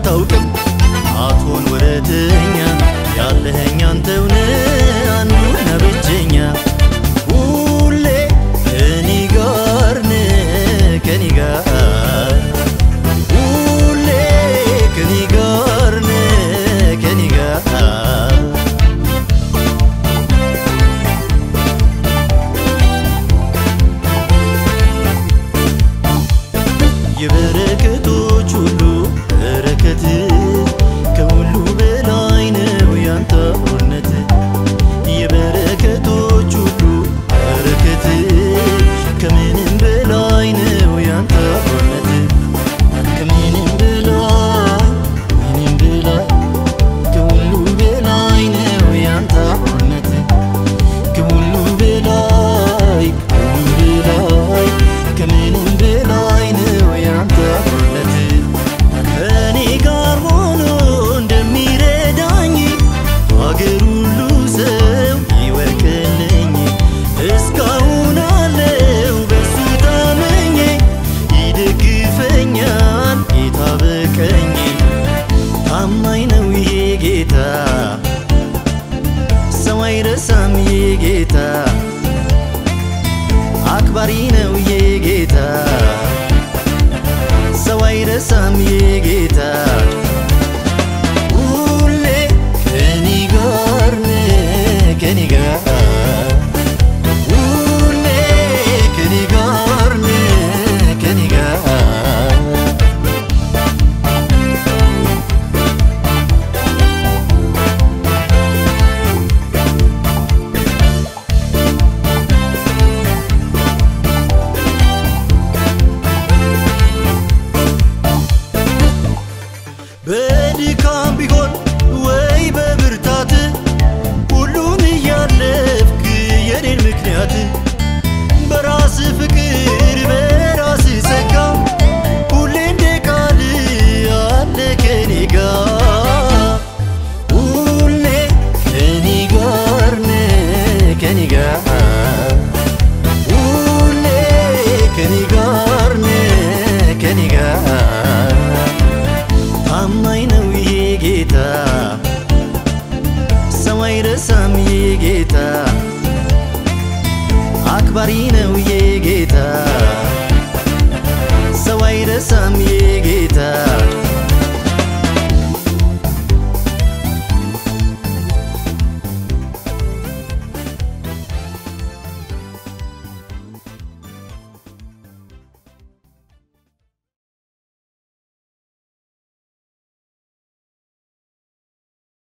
አታውቅም አትሆን ወረተኛ ያለኸኝ አንተውነ አንዱና ብቸኛ ሁሌ ከኔ ጋር ነህ ከኔ ጋር ሁሌ ከኔ ጋር ነህ ከኔ ጋር የበረከቶች ሁሉ በረከት ከሁሉ በላይ ነው ያንተ እውነት የበረከቶች ሁሉ በረከት ከምንም በላይ ነው ያንተ እውነት ከምንም በላይ ምንም በላይ ከሁሉ በላይ ነው ያንተ እውነት ከሁሉ በላይ ከሁሉ በላይ ከምንም በላይ ነው ያንተ እውነት ከእኔ ጋር ሆኖ እንደሚረዳኝ አገር ሁሉ ሰው ይወቅልኝ እስካሁን አለው በሱ ታመኜ ይደግፈኛል ጌታ በቀኝ ታማኝ ነው ይሄ ጌታ ሰው አይረሳም ይሄ ጌታ አክባሪ ነው ይሄ ጌታ ሰው አይረሳም ይሄ ጌታ ሁሌ ከኔ ጋር ነህ ከኔ ጋር ሁሌ ከኔ ጋር ነህ ከኔ ጋር በድካም ቢሆን ወይ በብርታት ሁሉን እያለፍክ የኔን ምክንያት በራስ ፍቅር በራስ ጸጋ ሁሌ እንደ ቃል አለ ከኔ ጋር ሁሌ ከኔ ጋር ነህ ከኔ ጋር ሁሌ ከኔ ጋር ነህ ከኔ ጋር ታማኝ ነው ይሄ ጌታ ሰው አይረሳም ይሄ ጌታ አክባሪ ነው ይሄ ጌታ ሰው አይረሳም ይሄ ጌታ